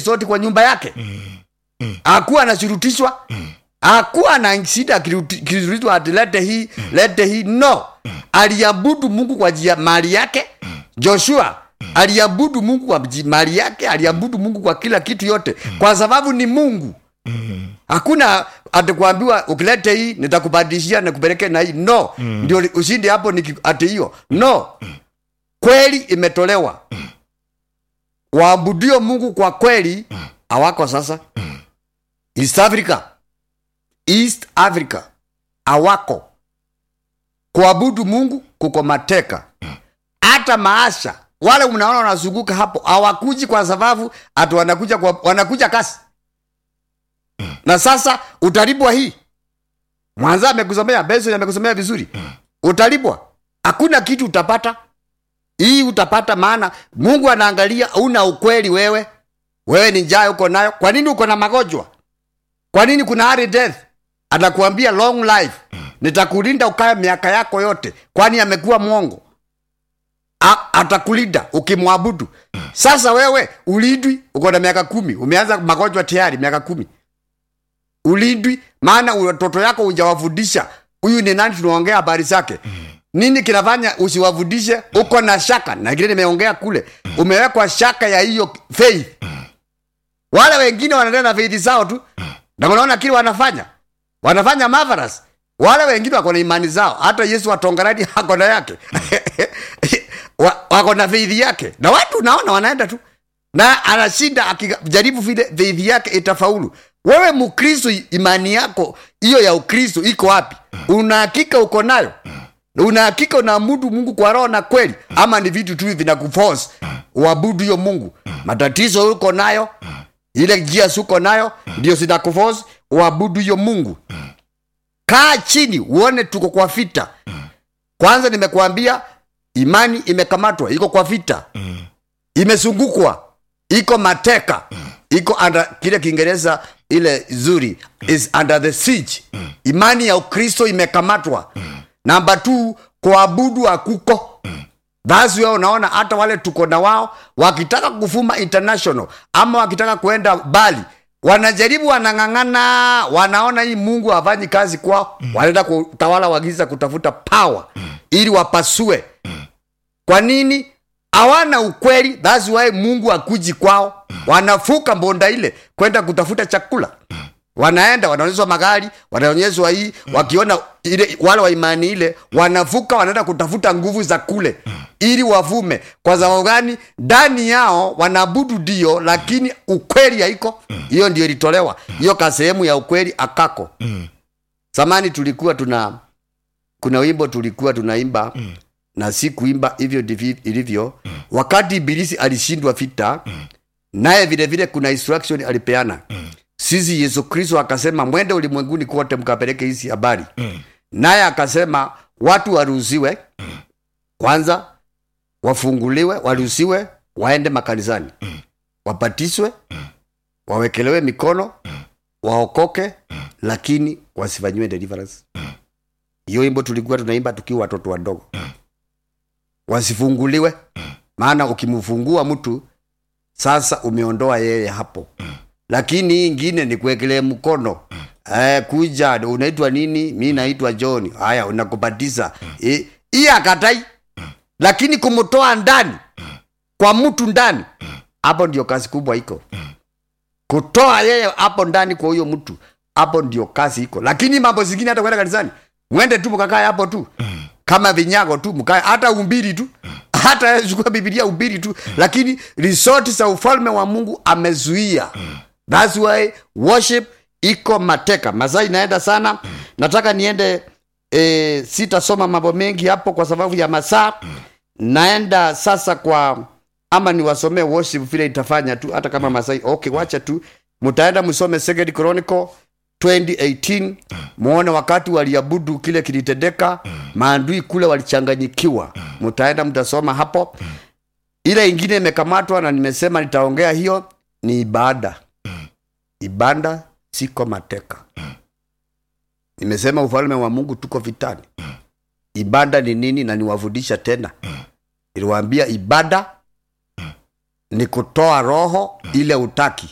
resort kwa nyumba yake hakuwa anashurutishwa hakuwa na shida akiruti- akishurutishwa ati lete hii lete hii no aliabudu mungu kwa jia mali yake joshua aliabudu mungu kwa ji- mali yake aliabudu mungu kwa kila kitu yote kwa sababu ni mungu hakuna atakuambiwa ukilete hii nitakubadilishia nikupeleke na hii no ndio li- ushindi hapo ni ati hiyo no kweli imetolewa waabudio mungu kwa kweli hawako sasa east africa east africa hawako kuabudu mungu kuko mateka hata maasha wale mnaona wanazunguka hapo hawakuji kwa sababu ati wanakuja kwa, wanakuja kasi na sasa utalipwa hii mwanza amekusomea beso amekusomea vizuri utalipwa hakuna kitu utapata hii utapata maana mungu anaangalia una ukweli wewe wewe ni njaa uko nayo kwa nini uko na magonjwa kwa nini kuna hard death atakuambia long life nitakulinda ukae miaka yako yote kwani amekuwa mwongo A- atakulinda ukimwabudu sasa wewe ulindwi uko na miaka kumi umeanza magonjwa tayari miaka kumi ulindwi maana watoto yako hujawafundisha huyu ni nani tunaongea habari zake nini kinafanya usiwafundishe uko na shaka na kile nimeongea kule umewekwa shaka ya hiyo faith wale wengine wanaendelea na faith zao tu na unaona kile wanafanya wanafanya marvelous wale wengine wako na imani zao hata yesu watongaradi ako na yake Wa- wako na faith yake na watu naona wanaenda tu na anashinda akijaribu vile faith yake itafaulu wewe mkristo imani yako hiyo ya ukristo iko wapi unahakika uko nayo unahakika unaabudu mungu kwa roho na kweli ama ni vitu tu vinakuforce uabudu hiyo mungu matatizo uko nayo ile njia suko nayo ndio zinakuforce uabudu hiyo mungu kaa chini uone tuko kwa vita kwanza nimekuambia imani imekamatwa iko kwa vita imezungukwa iko mateka iko under kile kiingereza ile zuri is under the siege imani ya ukristo imekamatwa namba t kuabudu hakuko basi wewe unaona hata wale tuko na wao wakitaka kufuma international ama wakitaka kuenda bali wanajaribu wanang'ang'ana wanaona hii mungu hafanyi kazi kwao wanaenda kutawala wagiza kutafuta power ili wapasue kwa nini hawana ukweli thats why mungu akuji kwao wanafuka mbonda ile kwenda kutafuta chakula wanaenda wanaonyeshwa magari wanaonyeshwa hii wakiona ile wale wa imani ile wanavuka wanaenda kutafuta nguvu za kule ili wavume kwa sababu gani ndani yao wanaabudu ndio lakini ukweli haiko hiyo ndio ilitolewa hiyo ka sehemu ya ukweli akako zamani tulikuwa tuna kuna wimbo tulikuwa tunaimba na si kuimba hivyo ndivyo ilivyo wakati ibilisi alishindwa vita naye vile vile kuna instruction alipeana sisi yesu kristo akasema mwende ulimwenguni kote mkapeleke hizi habari naye akasema watu waruhusiwe kwanza wafunguliwe waruhusiwe waende makanisani wapatiswe wawekelewe mikono waokoke lakini wasifanyiwe deliverance hiyo wimbo tulikuwa tunaimba tukiwa watoto wadogo wasifunguliwe maana ukimfungua mtu sasa umeondoa yeye hapo lakini hii ingine ni kuwekelee mkono eh, kuja unaitwa nini mi naitwa john haya unakubatiza Eh, hii akatai lakini kumtoa ndani kwa mtu ndani hapo ndio kazi kubwa iko kutoa yeye hapo ndani kwa huyo mtu hapo ndio kazi iko lakini mambo zingine hata kwenda kanisani mwende tu mkakae hapo tu kama vinyago tu mkae hata umbiri tu hata chukua bibilia ubiri tu lakini risoti za ufalme wa mungu amezuia thats why worship iko mateka masaa inaenda sana nataka niende e, sitasoma mambo mengi hapo kwa sababu ya masaa naenda sasa kwa ama niwasomee worship vile itafanya tu hata kama masai okay wacha tu mtaenda msome second chronicle 2018 muone wakati waliabudu kile kilitendeka maandui kule walichanganyikiwa mtaenda mtasoma hapo ile ingine imekamatwa na nimesema nitaongea hiyo ni ibada ibada siko mateka nimesema ufalme wa mungu tuko vitani ibada ni nini na niwafundisha tena iliwaambia ibada ni kutoa roho ile utaki